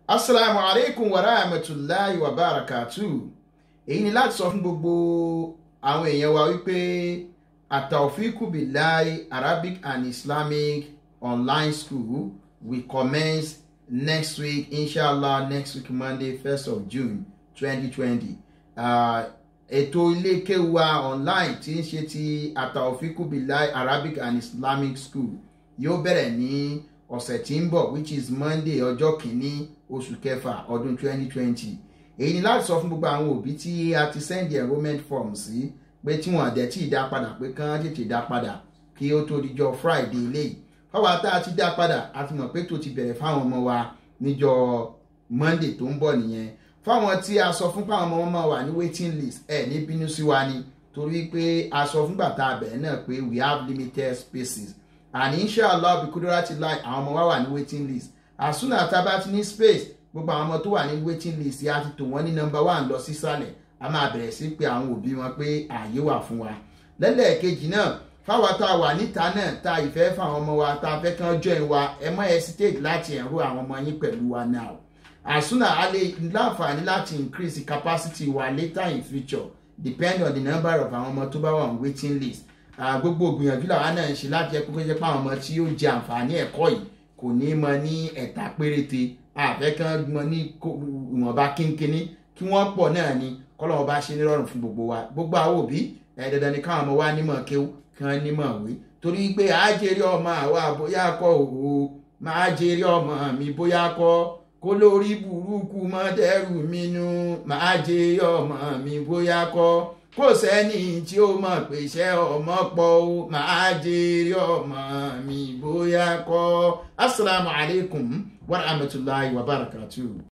asalaamu aleykum wa rahmatulahi wa barakatu èyí ni láti sọ fún gbogbo àwọn èèyàn wa wípé ataufiku bilai arabic and islamic online school will commence next week inshallah next week monday first of june twenty twenty ètò ilé kéwà online tí ń ṣe ti ataufiku bilai arabic and islamic school yóò bẹ̀rẹ̀ ní ọ̀sẹ̀ tí ń bọ̀ which is monday ọjọ́ kìíní oṣù kẹfà ọdún 2020 èyí ni láti sọ fún gbogbo àwọn òbí tí a ti send enrollment form sí pé tí wọ́n dẹ̀ tí ì dá padà pé kán tètè dá padà kí ó tó dijọ́ friday eléyìí fáwọn tá a ti dá padà a ti mọ̀ pé tó ti bẹ̀rẹ̀ fáwọn ọmọ wa níjọ́ monday tó ń bọ̀ nìyẹn fáwọn tí a sọ fún fáwọn ọmọ wọn máa wà ní waiting list ẹ̀ ní bínú sí wa ni torí pé a sọ fúngbà tá a bẹ̀rẹ̀ náà pé we have limited spaces and inshallah bí kúndúrà ti láì àwọn ọmọ wa wà ní waiting list as soon as tá bá ti ní space gbogbo àwọn ọmọ tó wà ní waiting list a ti tò wọ́n ní number one lọ sísàlẹ̀ a máa bẹ̀rẹ̀ sí pé àwọn òbí wọn pé ààyè wà fún wa lẹ́lẹ́ẹ̀kejì náà fáwa tá a wà níta náà tá a ìfẹ́ fáwọn ọmọ wa tá a fẹ́ kán join wa ẹ má hesitate láti enroll àwọn ọmọ yín pẹ̀lú wa now as soon as a lè láǹfààní láti increase the capacity wa later in future depend on the number of àwọn ọmọ tó bá wà on waiting list gbogbo gbìyànjú làwọn náà ń ṣe láti ẹkú pé pé àwọn ọmọ tí yóò jẹ àǹfààní ẹ̀kọ́ yìí kò ní mọ ní ẹ̀ta péréte àfẹ́kàn mọ ní ìwọ̀nba kínkínní kí wọ́n pọ̀ náà ni kọ́lọ́wọ́ bá ṣe nírọ̀rùn fún gbogbo wa gbogbo àwọn òbí ẹ̀ dandan ni káwọn ọmọ wa nímọ̀ kéwú kí wọ́n nímọ̀ wé torí pé àjèrè ọmọ àwa bóyá kọ́ òwò máa jèrè ọmọ mi bóyá kọ́ kó lórí burúkú mọ́ dẹ́rù mi nú máa jèrè ọmọ mi bóyá kọ́ kò sẹ́ni tí ó mọ̀ pé iṣẹ́ ọmọ pọ̀ ó máa jèrè ọmọ mi bóyá kọ́ asalaamualeykum wa rahmatulahi wa barakatuh.